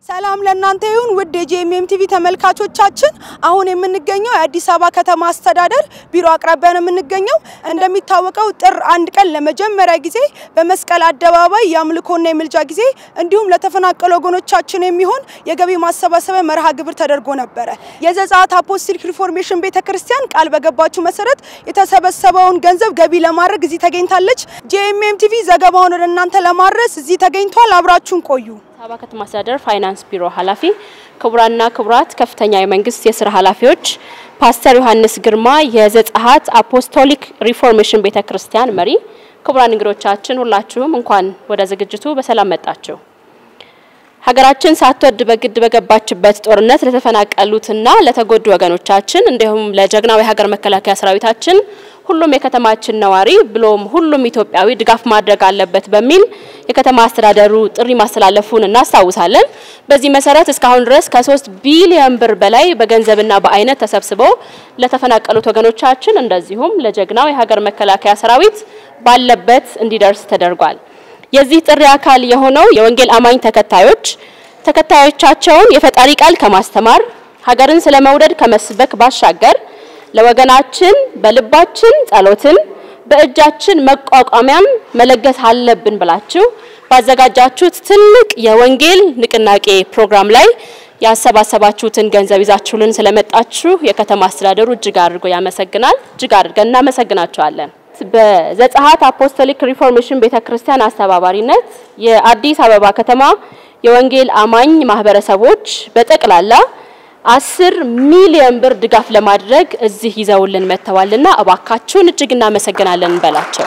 ሰላም ለእናንተ ይሁን ውድ የጂኤምኤም ቲቪ ተመልካቾቻችን፣ አሁን የምንገኘው የአዲስ አበባ ከተማ አስተዳደር ቢሮ አቅራቢያ ነው የምንገኘው። እንደሚታወቀው ጥር አንድ ቀን ለመጀመሪያ ጊዜ በመስቀል አደባባይ የአምልኮና የምልጃ ጊዜ እንዲሁም ለተፈናቀሉ ወገኖቻችን የሚሆን የገቢ ማሰባሰቢያ መርሃ ግብር ተደርጎ ነበረ። የዘጸአት አፖስቶሊክ ሪፎርሜሽን ቤተ ክርስቲያን ቃል በገባችው መሰረት የተሰበሰበውን ገንዘብ ገቢ ለማድረግ እዚህ ተገኝታለች። ጂኤምኤም ቲቪ ዘገባውን ወደ እናንተ ለማድረስ እዚህ ተገኝቷል። አብራችሁን ቆዩ። አበባ ከተማ አስተዳደር ፋይናንስ ቢሮ ኃላፊ ክቡራንና ክቡራት ከፍተኛ የመንግስት የስራ ኃላፊዎች፣ ፓስተር ዮሐንስ ግርማ የዘጸአት አፖስቶሊክ ሪፎርሜሽን ቤተ ክርስቲያን መሪ፣ ክቡራን እንግዶቻችን ሁላችሁም እንኳን ወደ ዝግጅቱ በሰላም መጣችሁ። ሀገራችን ሳትወድ በግድ በገባችበት ጦርነት ለተፈናቀሉትና ለተጎዱ ወገኖቻችን እንዲሁም ለጀግናው የሀገር መከላከያ ሰራዊታችን ሁሉም የከተማችን ነዋሪ ብሎም ሁሉም ኢትዮጵያዊ ድጋፍ ማድረግ አለበት በሚል የከተማ አስተዳደሩ ጥሪ ማስተላለፉን እናስታውሳለን። በዚህ መሰረት እስካሁን ድረስ ከሶስት ቢሊዮን ብር በላይ በገንዘብና በአይነት ተሰብስበው ለተፈናቀሉት ወገኖቻችን እንደዚሁም ለጀግናው የሀገር መከላከያ ሰራዊት ባለበት እንዲደርስ ተደርጓል። የዚህ ጥሪ አካል የሆነው የወንጌል አማኝ ተከታዮች ተከታዮቻቸውን የፈጣሪ ቃል ከማስተማር ሀገርን ስለመውደድ ከመስበክ ባሻገር ለወገናችን በልባችን ጸሎትን በእጃችን መቋቋሚያም መለገስ አለብን ብላችሁ ባዘጋጃችሁት ትልቅ የወንጌል ንቅናቄ ፕሮግራም ላይ ያሰባሰባችሁትን ገንዘብ ይዛችሁልን ስለመጣችሁ የከተማ አስተዳደሩ እጅግ አድርጎ ያመሰግናል። እጅግ አድርገን እናመሰግናችኋለን። በዘጸአት አፖስቶሊክ ሪፎርሜሽን ቤተ ክርስቲያን አስተባባሪነት የአዲስ አበባ ከተማ የወንጌል አማኝ ማህበረሰቦች በጠቅላላ አስር ሚሊዮን ብር ድጋፍ ለማድረግ እዚህ ይዘውልን መጥተዋልና እባካችሁን እጅግ እናመሰግናለን እንበላቸው።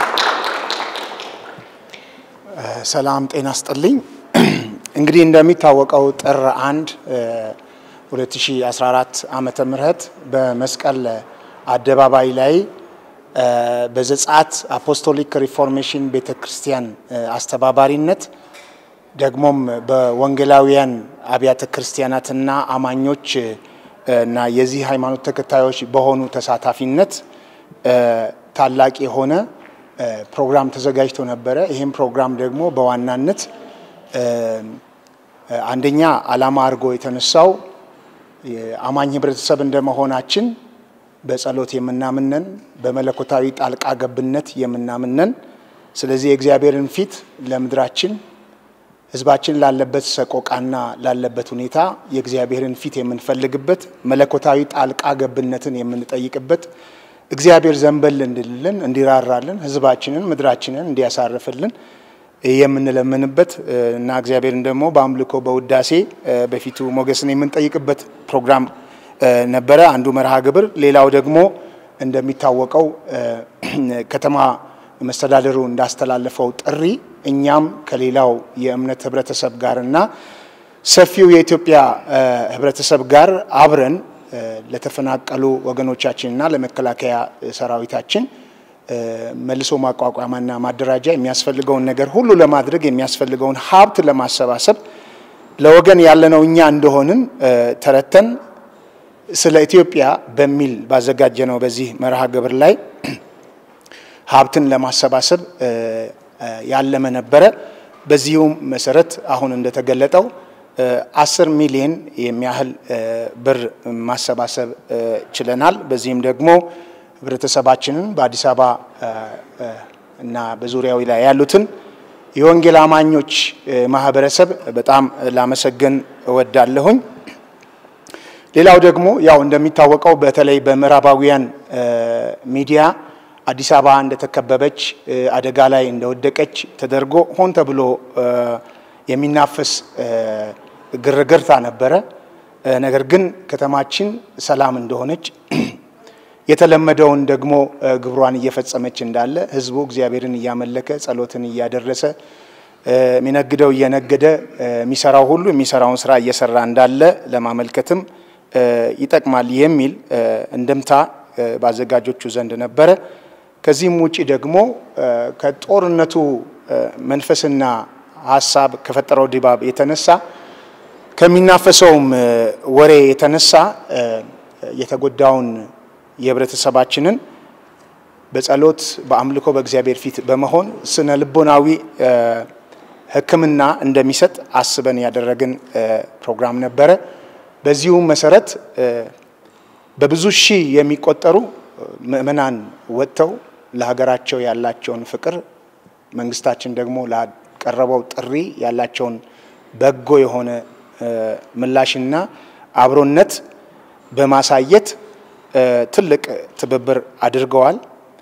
ሰላም ጤና ስጥልኝ። እንግዲህ እንደሚታወቀው ጥር አንድ 2014 ዓመተ ምህረት በመስቀል አደባባይ ላይ በዘጸአት አፖስቶሊክ ሪፎርሜሽን ቤተ ክርስቲያን አስተባባሪነት ደግሞም በወንጌላውያን አብያተ ክርስቲያናትና አማኞች እና የዚህ ሃይማኖት ተከታዮች በሆኑ ተሳታፊነት ታላቅ የሆነ ፕሮግራም ተዘጋጅቶ ነበረ። ይህም ፕሮግራም ደግሞ በዋናነት አንደኛ ዓላማ አድርጎ የተነሳው የአማኝ ህብረተሰብ እንደመሆናችን በጸሎት የምናምነን፣ በመለኮታዊ ጣልቃ ገብነት የምናምነን፣ ስለዚህ የእግዚአብሔርን ፊት ለምድራችን ህዝባችን ላለበት ሰቆቃና ላለበት ሁኔታ የእግዚአብሔርን ፊት የምንፈልግበት መለኮታዊ ጣልቃ ገብነትን የምንጠይቅበት እግዚአብሔር ዘንበል እንድልልን እንዲራራልን ህዝባችንን ምድራችንን እንዲያሳርፍልን የምንለምንበት እና እግዚአብሔርን ደግሞ በአምልኮ በውዳሴ በፊቱ ሞገስን የምንጠይቅበት ፕሮግራም ነበረ። አንዱ መርሃ ግብር። ሌላው ደግሞ እንደሚታወቀው ከተማ መስተዳደሩ እንዳስተላለፈው ጥሪ እኛም ከሌላው የእምነት ህብረተሰብ ጋርና ሰፊው የኢትዮጵያ ህብረተሰብ ጋር አብረን ለተፈናቀሉ ወገኖቻችንና ለመከላከያ ሰራዊታችን መልሶ ማቋቋሚያና ማደራጃ የሚያስፈልገውን ነገር ሁሉ ለማድረግ የሚያስፈልገውን ሀብት ለማሰባሰብ ለወገን ያለነው እኛ እንደሆንን ተረተን ስለ ኢትዮጵያ በሚል ባዘጋጀነው በዚህ መርሃ ግብር ላይ ሀብትን ለማሰባሰብ ያለመ ነበረ። በዚሁም መሰረት አሁን እንደተገለጠው አስር ሚሊዮን የሚያህል ብር ማሰባሰብ ችለናል። በዚህም ደግሞ ህብረተሰባችንን በአዲስ አበባ እና በዙሪያው ላይ ያሉትን የወንጌል አማኞች ማህበረሰብ በጣም ላመሰግን እወዳለሁኝ። ሌላው ደግሞ ያው እንደሚታወቀው በተለይ በምዕራባዊያን ሚዲያ አዲስ አበባ እንደተከበበች አደጋ ላይ እንደወደቀች ተደርጎ ሆን ተብሎ የሚናፈስ ግርግርታ ነበረ። ነገር ግን ከተማችን ሰላም እንደሆነች የተለመደውን ደግሞ ግብሯን እየፈጸመች እንዳለ ህዝቡ እግዚአብሔርን እያመለከ ጸሎትን እያደረሰ የሚነግደው እየነገደ የሚሰራው ሁሉ የሚሰራውን ስራ እየሰራ እንዳለ ለማመልከትም ይጠቅማል የሚል እንደምታ በአዘጋጆቹ ዘንድ ነበረ። ከዚህም ውጪ ደግሞ ከጦርነቱ መንፈስና ሀሳብ ከፈጠረው ድባብ የተነሳ ከሚናፈሰውም ወሬ የተነሳ የተጎዳውን የህብረተሰባችንን በጸሎት በአምልኮ በእግዚአብሔር ፊት በመሆን ስነ ልቦናዊ ሕክምና እንደሚሰጥ አስበን ያደረግን ፕሮግራም ነበረ። በዚሁም መሰረት በብዙ ሺህ የሚቆጠሩ ምዕመናን ወጥተው ለሀገራቸው ያላቸውን ፍቅር መንግስታችን ደግሞ ላቀረበው ጥሪ ያላቸውን በጎ የሆነ ምላሽና አብሮነት በማሳየት ትልቅ ትብብር አድርገዋል።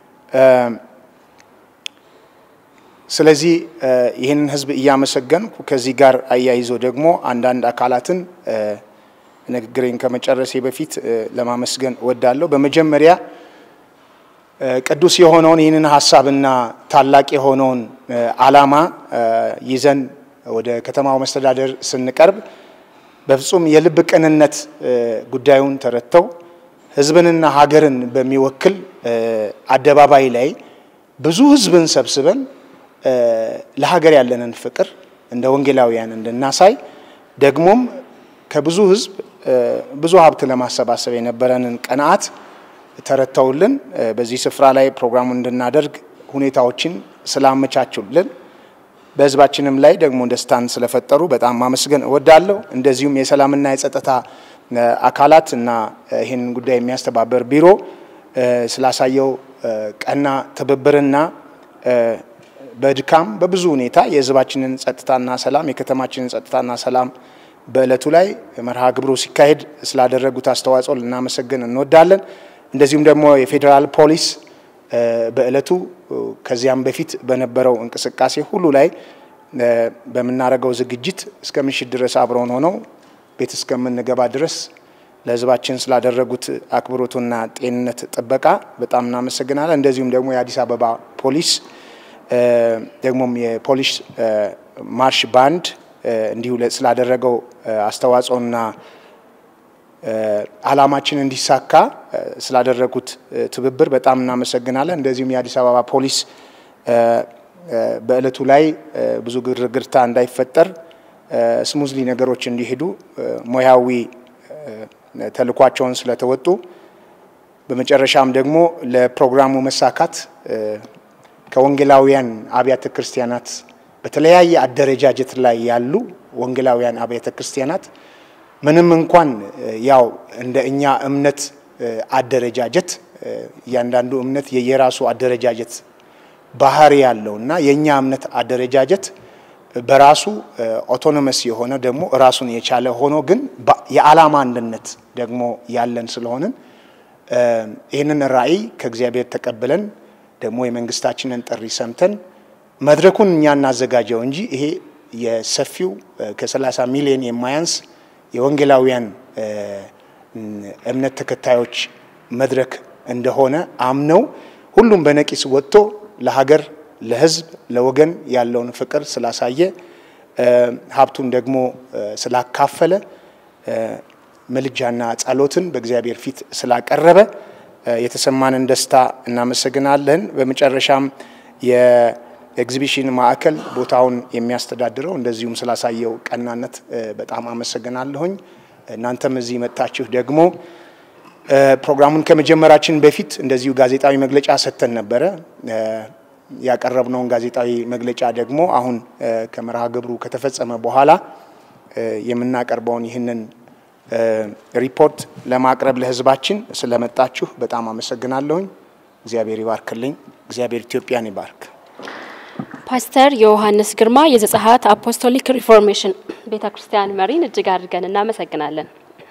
ስለዚህ ይህንን ህዝብ እያመሰገንኩ ከዚህ ጋር አያይዞ ደግሞ አንዳንድ አካላትን ንግግሬን ከመጨረሴ በፊት ለማመስገን እወዳለሁ። በመጀመሪያ ቅዱስ የሆነውን ይህንን ሀሳብና ታላቅ የሆነውን ዓላማ ይዘን ወደ ከተማው መስተዳደር ስንቀርብ በፍጹም የልብ ቅንነት ጉዳዩን ተረድተው ህዝብንና ሀገርን በሚወክል አደባባይ ላይ ብዙ ህዝብን ሰብስበን ለሀገር ያለንን ፍቅር እንደ ወንጌላውያን እንድናሳይ ደግሞም ከብዙ ህዝብ ብዙ ሀብት ለማሰባሰብ የነበረንን ቀናት ተረድተውልን በዚህ ስፍራ ላይ ፕሮግራሙን እንድናደርግ ሁኔታዎችን ስላመቻቹልን በህዝባችንም ላይ ደግሞ ደስታን ስለፈጠሩ በጣም ማመስገን እወዳለሁ። እንደዚሁም የሰላምና የጸጥታ አካላት እና ይህንን ጉዳይ የሚያስተባበር ቢሮ ስላሳየው ቀና ትብብርና በድካም በብዙ ሁኔታ የህዝባችንን ጸጥታና ሰላም የከተማችንን ጸጥታና ሰላም በእለቱ ላይ መርሃ ግብሩ ሲካሄድ ስላደረጉት አስተዋጽኦ ልናመሰግን እንወዳለን። እንደዚሁም ደግሞ የፌዴራል ፖሊስ በእለቱ ከዚያም በፊት በነበረው እንቅስቃሴ ሁሉ ላይ በምናደርገው ዝግጅት እስከ ምሽት ድረስ አብረውን ሆነው ቤት እስከምንገባ ድረስ ለህዝባችን ስላደረጉት አክብሮቱና ጤንነት ጥበቃ በጣም እናመሰግናለን። እንደዚሁም ደግሞ የአዲስ አበባ ፖሊስ ደግሞም የፖሊስ ማርሽ ባንድ እንዲሁ ስላደረገው አስተዋጽኦና ዓላማችን እንዲሳካ ስላደረጉት ትብብር በጣም እናመሰግናለን። እንደዚሁም የአዲስ አበባ ፖሊስ በእለቱ ላይ ብዙ ግርግርታ እንዳይፈጠር ስሙዝሊ ነገሮች እንዲሄዱ ሙያዊ ተልኳቸውን ስለተወጡ በመጨረሻም ደግሞ ለፕሮግራሙ መሳካት ከወንጌላውያን አብያተ ክርስቲያናት በተለያየ አደረጃጀት ላይ ያሉ ወንጌላውያን አብያተ ክርስቲያናት ምንም እንኳን ያው እንደ እኛ እምነት አደረጃጀት እያንዳንዱ እምነት የየራሱ አደረጃጀት ባህሪ ያለው እና የእኛ እምነት አደረጃጀት በራሱ ኦቶኖመስ የሆነ ደግሞ ራሱን የቻለ ሆኖ ግን የዓላማ አንድነት ደግሞ ያለን ስለሆንን ይህንን ራዕይ ከእግዚአብሔር ተቀብለን ደግሞ የመንግስታችንን ጥሪ ሰምተን መድረኩን እኛ እናዘጋጀው እንጂ ይሄ የሰፊው ከ30 ሚሊዮን የማያንስ የወንጌላውያን እምነት ተከታዮች መድረክ እንደሆነ አምነው ሁሉም በነቂስ ወጥቶ ለሀገር፣ ለሕዝብ፣ ለወገን ያለውን ፍቅር ስላሳየ ሀብቱን ደግሞ ስላካፈለ ምልጃና ጸሎትን በእግዚአብሔር ፊት ስላቀረበ የተሰማንን ደስታ እናመሰግናለን። በመጨረሻም የኤግዚቢሽን ማዕከል ቦታውን የሚያስተዳድረው እንደዚሁም ስላሳየው ቀናነት በጣም አመሰግናለሁኝ። እናንተም እዚህ መጥታችሁ ደግሞ ፕሮግራሙን ከመጀመራችን በፊት እንደዚሁ ጋዜጣዊ መግለጫ ሰጥተን ነበረ። ያቀረብነውን ጋዜጣዊ መግለጫ ደግሞ አሁን ከመርሃ ግብሩ ከተፈጸመ በኋላ የምናቀርበውን ይህንን ሪፖርት ለማቅረብ ለህዝባችን ስለመጣችሁ በጣም አመሰግናለሁኝ። እግዚአብሔር ይባርክልኝ። እግዚአብሔር ኢትዮጵያን ይባርክ። ፓስተር ዮሐንስ ግርማ የዘጸአት አፖስቶሊክ ሪፎርሜሽን ቤተ ክርስቲያን መሪን እጅግ አድርገን እናመሰግናለን።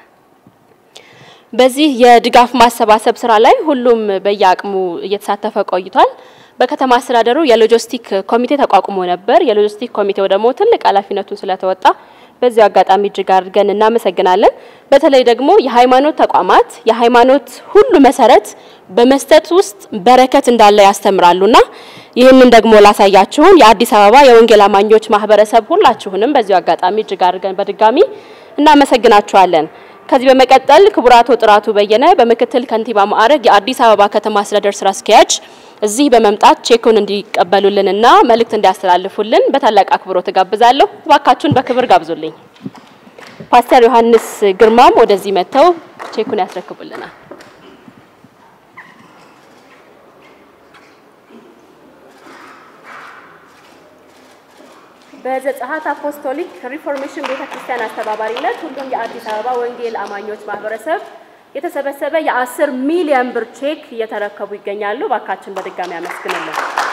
በዚህ የድጋፍ ማሰባሰብ ስራ ላይ ሁሉም በየአቅሙ እየተሳተፈ ቆይቷል። በከተማ አስተዳደሩ የሎጂስቲክ ኮሚቴ ተቋቁሞ ነበር። የሎጂስቲክ ኮሚቴው ደግሞ ትልቅ ኃላፊነቱን ስለተወጣ በዚህ አጋጣሚ እጅግ አድርገን እናመሰግናለን። በተለይ ደግሞ የሃይማኖት ተቋማት የሃይማኖት ሁሉ መሰረት በመስጠት ውስጥ በረከት እንዳለ ያስተምራሉና ይህንን ደግሞ ላሳያችሁን የአዲስ አበባ የወንጌል አማኞች ማህበረሰብ ሁላችሁንም በዚሁ አጋጣሚ እጅግ አድርገን በድጋሚ እናመሰግናችኋለን። ከዚህ በመቀጠል ክቡር አቶ ጥራቱ በየነ በምክትል ከንቲባ ማዕረግ የአዲስ አበባ ከተማ አስተዳደር ስራ አስኪያጅ እዚህ በመምጣት ቼኩን እንዲቀበሉልንና መልእክት እንዲያስተላልፉልን በታላቅ አክብሮት እጋብዛለሁ። እባካችሁን በክብር ጋብዙልኝ። ፓስተር ዮሐንስ ግርማም ወደዚህ መጥተው ቼኩን ያስረክቡልናል። በዘጸአት አፖስቶሊክ ሪፎርሜሽን ቤተ ክርስቲያን አስተባባሪነት ሁሉም የአዲስ አበባ ወንጌል አማኞች ማህበረሰብ የተሰበሰበ የአስር ሚሊዮን ብር ቼክ እየተረከቡ ይገኛሉ። ባካችን በድጋሚ አመስግንልን።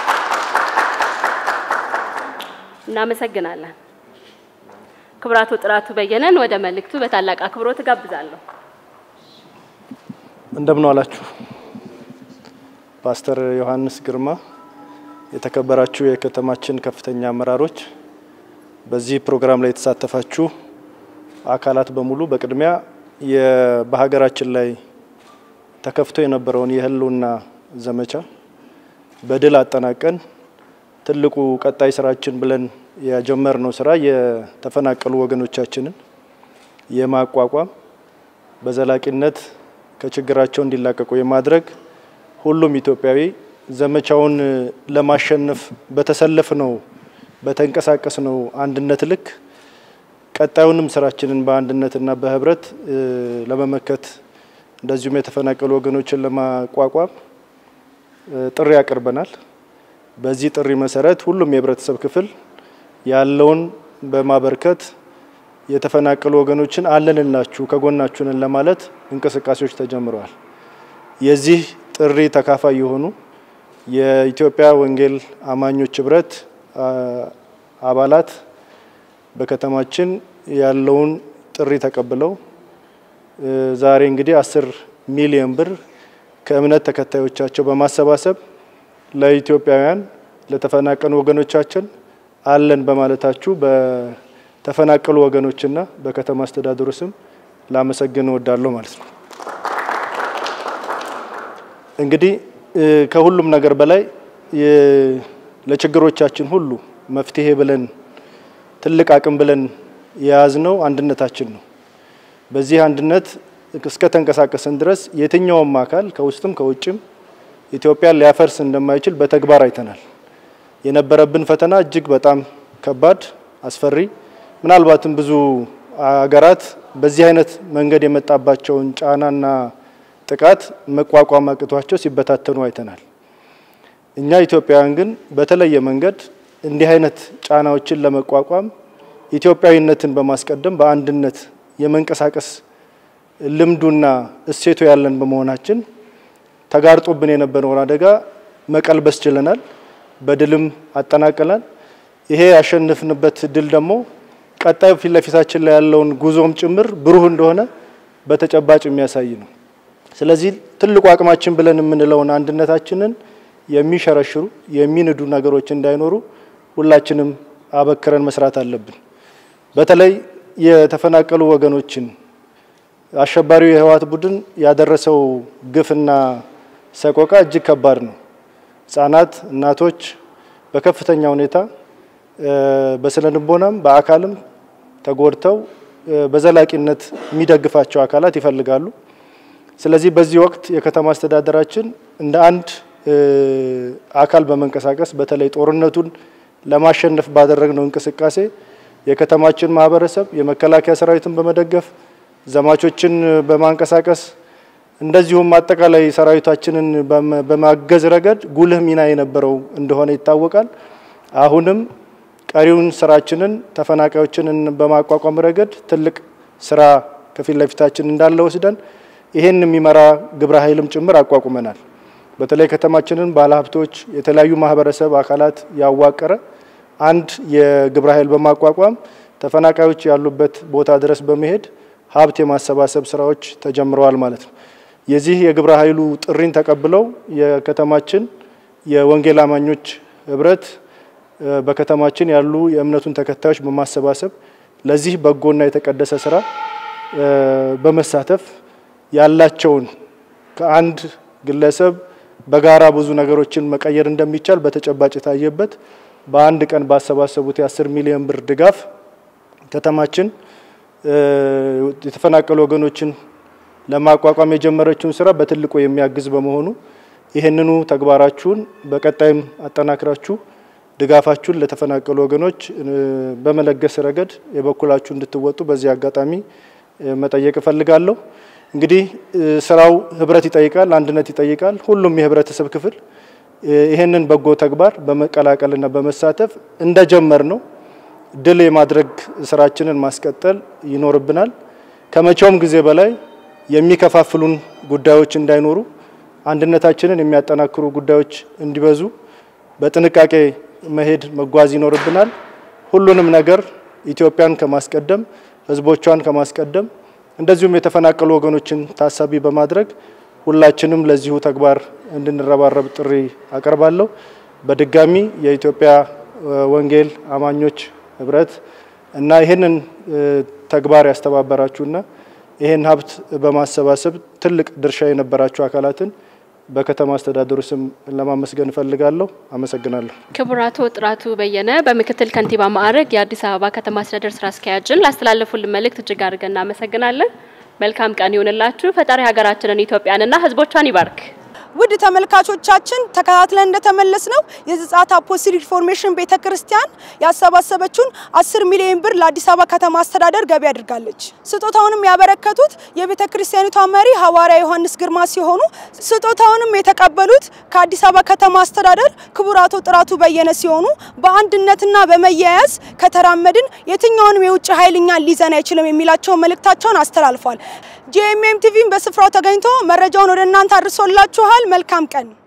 እናመሰግናለን። ክቡራቱ ጥራቱ በየነን ወደ መልእክቱ በታላቅ አክብሮት እጋብዛለሁ። እንደምን ዋላችሁ። ፓስተር ዮሐንስ ግርማ፣ የተከበራችሁ የከተማችን ከፍተኛ አመራሮች፣ በዚህ ፕሮግራም ላይ የተሳተፋችሁ አካላት በሙሉ በቅድሚያ በሀገራችን ላይ ተከፍቶ የነበረውን የህልውና ዘመቻ በድል አጠናቀን ትልቁ ቀጣይ ስራችን ብለን የጀመርነው ስራ የተፈናቀሉ ወገኖቻችንን የማቋቋም በዘላቂነት ከችግራቸው እንዲላቀቁ የማድረግ ሁሉም ኢትዮጵያዊ ዘመቻውን ለማሸነፍ በተሰለፍ ነው በተንቀሳቀስ ነው አንድነት ልክ ቀጣዩንም ስራችንን በአንድነትና በህብረት ለመመከት እንደዚሁም የተፈናቀሉ ወገኖችን ለማቋቋም ጥሪ አቅርበናል። በዚህ ጥሪ መሰረት ሁሉም የህብረተሰብ ክፍል ያለውን በማበርከት የተፈናቀሉ ወገኖችን አለንላችሁ ከጎናችሁንን ለማለት እንቅስቃሴዎች ተጀምረዋል። የዚህ ጥሪ ተካፋይ የሆኑ የኢትዮጵያ ወንጌል አማኞች ህብረት አባላት በከተማችን ያለውን ጥሪ ተቀብለው ዛሬ እንግዲህ አስር ሚሊዮን ብር ከእምነት ተከታዮቻቸው በማሰባሰብ ለኢትዮጵያውያን ለተፈናቀሉ ወገኖቻችን አለን በማለታችሁ በተፈናቀሉ ወገኖችና በከተማ አስተዳደሩ ስም ላመሰግን እወዳለሁ ማለት ነው። እንግዲህ ከሁሉም ነገር በላይ ለችግሮቻችን ሁሉ መፍትሄ ብለን ትልቅ አቅም ብለን የያዝነው አንድነታችን ነው። በዚህ አንድነት እስከ ተንቀሳቀስን ድረስ የትኛውም አካል ከውስጥም ከውጭም ኢትዮጵያን ሊያፈርስ እንደማይችል በተግባር አይተናል። የነበረብን ፈተና እጅግ በጣም ከባድ፣ አስፈሪ ምናልባትም ብዙ አገራት በዚህ አይነት መንገድ የመጣባቸውን ጫናና ጥቃት መቋቋም አቅቷቸው ሲበታተኑ አይተናል። እኛ ኢትዮጵያውያን ግን በተለየ መንገድ እንዲህ አይነት ጫናዎችን ለመቋቋም ኢትዮጵያዊነትን በማስቀደም በአንድነት የመንቀሳቀስ ልምዱና እሴቱ ያለን በመሆናችን ተጋርጦብን የነበረውን አደጋ መቀልበስ ችለናል። በድልም አጠናቀናል። ይሄ ያሸንፍንበት ድል ደግሞ ቀጣዩ ፊት ለፊታችን ላይ ያለውን ጉዞም ጭምር ብሩህ እንደሆነ በተጨባጭ የሚያሳይ ነው። ስለዚህ ትልቁ አቅማችን ብለን የምንለውን አንድነታችንን የሚሸረሽሩ የሚንዱ ነገሮች እንዳይኖሩ ሁላችንም አበክረን መስራት አለብን። በተለይ የተፈናቀሉ ወገኖችን አሸባሪው የህወሓት ቡድን ያደረሰው ግፍና ሰቆቃ እጅግ ከባድ ነው። ህጻናት፣ እናቶች በከፍተኛ ሁኔታ በስነ ልቦናም በአካልም ተጎድተው በዘላቂነት የሚደግፋቸው አካላት ይፈልጋሉ። ስለዚህ በዚህ ወቅት የከተማ አስተዳደራችን እንደ አንድ አካል በመንቀሳቀስ በተለይ ጦርነቱን ለማሸነፍ ባደረግነው እንቅስቃሴ የከተማችን ማህበረሰብ የመከላከያ ሰራዊትን በመደገፍ ዘማቾችን በማንቀሳቀስ እንደዚሁም አጠቃላይ ሰራዊታችንን በማገዝ ረገድ ጉልህ ሚና የነበረው እንደሆነ ይታወቃል። አሁንም ቀሪውን ስራችንን ተፈናቃዮችንን በማቋቋም ረገድ ትልቅ ስራ ከፊት ለፊታችን እንዳለ ወስደን ይሄን የሚመራ ግብረ ኃይልም ጭምር አቋቁመናል። በተለይ ከተማችንን ባለሀብቶች፣ የተለያዩ ማህበረሰብ አካላት ያዋቀረ አንድ የግብረ ኃይል በማቋቋም ተፈናቃዮች ያሉበት ቦታ ድረስ በመሄድ ሀብት የማሰባሰብ ስራዎች ተጀምረዋል ማለት ነው። የዚህ የግብረ ኃይሉ ጥሪን ተቀብለው የከተማችን የወንጌል አማኞች ህብረት በከተማችን ያሉ የእምነቱን ተከታዮች በማሰባሰብ ለዚህ በጎና የተቀደሰ ስራ በመሳተፍ ያላቸውን ከአንድ ግለሰብ በጋራ ብዙ ነገሮችን መቀየር እንደሚቻል በተጨባጭ የታየበት በአንድ ቀን ባሰባሰቡት የአስር ሚሊዮን ብር ድጋፍ ከተማችን የተፈናቀሉ ወገኖችን ለማቋቋም የጀመረችውን ስራ በትልቁ የሚያግዝ በመሆኑ ይህንኑ ተግባራችሁን በቀጣይም አጠናክራችሁ ድጋፋችሁን ለተፈናቀሉ ወገኖች በመለገስ ረገድ የበኩላችሁ እንድትወጡ በዚህ አጋጣሚ መጠየቅ እፈልጋለሁ። እንግዲህ ስራው ህብረት ይጠይቃል፣ አንድነት ይጠይቃል። ሁሉም የህብረተሰብ ክፍል ይህንን በጎ ተግባር በመቀላቀልና በመሳተፍ እንደጀመር ነው ድል የማድረግ ስራችንን ማስቀጠል ይኖርብናል። ከመቼውም ጊዜ በላይ የሚከፋፍሉን ጉዳዮች እንዳይኖሩ፣ አንድነታችንን የሚያጠናክሩ ጉዳዮች እንዲበዙ በጥንቃቄ መሄድ መጓዝ ይኖርብናል። ሁሉንም ነገር ኢትዮጵያን ከማስቀደም ህዝቦቿን ከማስቀደም እንደዚሁም የተፈናቀሉ ወገኖችን ታሳቢ በማድረግ ሁላችንም ለዚሁ ተግባር እንድንረባረብ ጥሪ አቀርባለሁ። በድጋሚ የኢትዮጵያ ወንጌል አማኞች ህብረት እና ይህንን ተግባር ያስተባበራችሁና ይህን ሀብት በማሰባሰብ ትልቅ ድርሻ የነበራችሁ አካላትን በከተማ አስተዳደሩ ስም ለማመስገን እፈልጋለሁ። አመሰግናለሁ። ክቡር አቶ ጥራቱ በየነ በምክትል ከንቲባ ማዕረግ የአዲስ አበባ ከተማ አስተዳደር ስራ አስኪያጅን ላስተላለፉልን መልእክት እጅግ አድርገን እናመሰግናለን። መልካም ቀን ይሁንላችሁ። ፈጣሪ ሀገራችንን ኢትዮጵያንና ህዝቦቿን ይባርክ። ውድ ተመልካቾቻችን ተከታትለን እንደተመለስ ነው የዘጸአት አፖስትሊክ ሪፎርሜሽን ቤተ ክርስቲያን ያሰባሰበችውን 10 ሚሊዮን ብር ለአዲስ አበባ ከተማ አስተዳደር ገቢ አድርጋለች። ስጦታውንም ያበረከቱት የቤተ ክርስቲያኒቷ መሪ ሐዋርያ ዮሐንስ ግርማ ሲሆኑ ስጦታውንም የተቀበሉት ከአዲስ አበባ ከተማ አስተዳደር ክቡር አቶ ጥራቱ በየነ ሲሆኑ በአንድነትና በመያያዝ ከተራመድን የትኛውንም የውጭ ኃይል እኛን ሊዘን አይችልም የሚላቸውን መልእክታቸውን አስተላልፏል። ጂኤምኤም ቲቪም በስፍራው ተገኝቶ መረጃውን ወደ እናንተ አድርሶላችኋል። መልካም ቀን